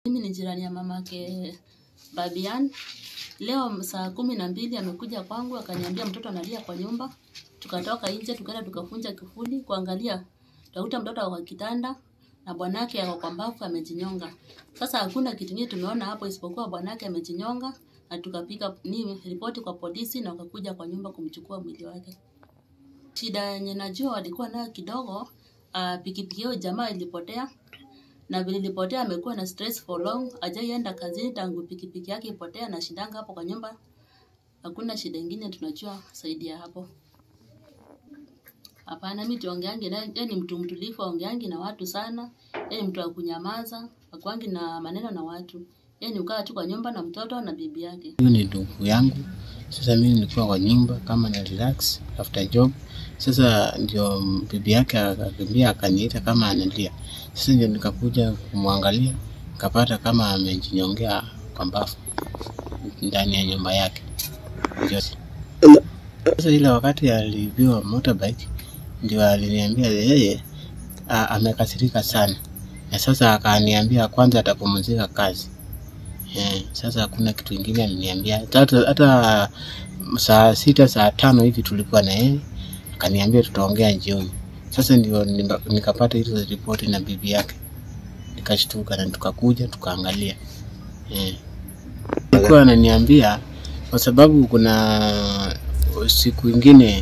Mimi ni jirani ya mamake Babian. Leo saa kumi na mbili amekuja kwangu akaniambia mtoto analia kwa nyumba. Tukatoka nje tukaenda tukafunja kifuli kuangalia. Tukakuta mtoto ako kwa kitanda na bwanake ako kwa mbavu amejinyonga. Sasa hakuna kitu kingine tumeona hapo isipokuwa bwanake amejinyonga na tukapiga ni ripoti kwa polisi na wakakuja kwa nyumba kumchukua mwili wake. Shida yenye najua walikuwa nayo kidogo, uh, pikipiki hiyo jamaa ilipotea na vile ilipotea amekuwa na stress for long, hajaienda kazini tangu pikipiki yake ipotea na shidanga hapo kwa nyumba. Hakuna shida ingine tunajua zaidi ya hapo. Hapana, mimi tuongeangi naye, yeye ni mtu mtulivu, aongeangi na watu sana. Yeye ni mtu wa kunyamaza, hakuangi na maneno na watu. Yeye ni ukaa tu kwa nyumba na mtoto na bibi yake. Huyu ni ndugu yangu. Sasa mimi nilikuwa kwa nyumba kama na relax after job. Sasa ndio bibi yake akakimbia akaniita kama analia. Sasa ndio nikakuja kumwangalia, nikapata kama amejinyongea kwa mbavu ndani ya nyumba yake. Ndio. Sasa ile wakati alibiwa motorbike ndio aliniambia yeye a- amekasirika sana, na sasa akaniambia kwanza atapumzika kazi. Eh, sasa hakuna kitu ingine aliniambia. Hata, hata saa sita saa tano hivi tulikuwa na yeye, akaniambia tutaongea jioni. Sasa ndio nika- nikapata hizo ripoti na bibi yake, nikashtuka na tukakuja tukaangalia. Eh, alikuwa ananiambia kwa sababu kuna siku ingine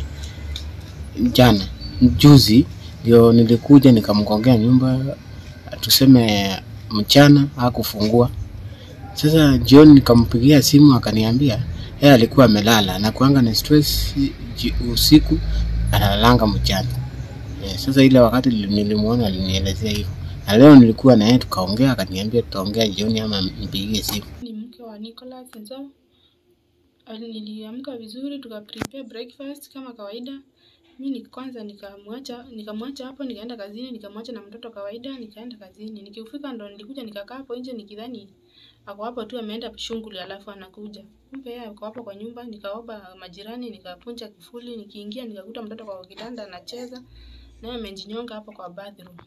jana juzi ndio nilikuja nikamgongea nyumba, tuseme mchana hakufungua sasa jioni nikampigia simu akaniambia yeye alikuwa amelala na kuanga na stress ji- usiku analalanga mchana. Eh, sasa ile wakati nili- nilimuona alinielezea hivyo, na leo nilikuwa na yeye tukaongea, akaniambia tutaongea jioni ama nipigie simu. ni mke wa Nicholas Nzo. Ali- Niliamka vizuri tuka prepare breakfast kama kawaida. Mi ni kwanza nikamwacha nikamwacha hapo nikaenda kazini, nikamwacha na mtoto kawaida, nikaenda kazini. Nikifika ndo nilikuja nikakaa hapo nje nikidhani ako hapo tu ameenda shughuli alafu anakuja. Kumbe yeye ako hapo kwa nyumba, nikaomba majirani, nikapunja kifuli, nikiingia nikakuta mtoto kwa kitanda anacheza, naye amejinyonga hapo kwa bathroom.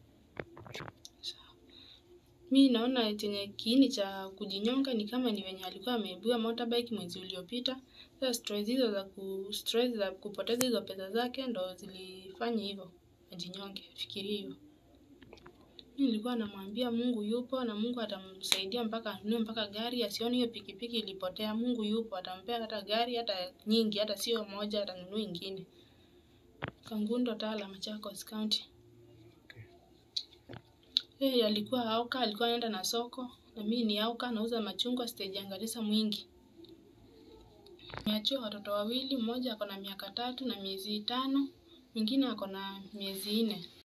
Mi naona chenye kiini cha kujinyonga ni kama ni wenye alikuwa ameibiwa motorbike mwezi uliopita. Sasa stress hizo za ku stress za kupoteza hizo pesa zake ndo zilifanya hivyo ajinyonge. Fikiria hivyo. Mi nilikuwa namwambia Mungu yupo na Mungu atamsaidia mpaka anunue mpaka gari, asione hiyo pikipiki ilipotea. Mungu yupo, atampea hata gari hata nyingi, hata sio moja, atanunua ingine. Kangundo, Tala, Machakos County. Yeye alikuwa auka, alikuwa anaenda na soko, na mimi ni auka, nauza machungwa stage ya Garissa Mwingi. Nimeachiwa watoto wawili, mmoja ako na miaka tatu na miezi tano, mwingine ako na miezi nne.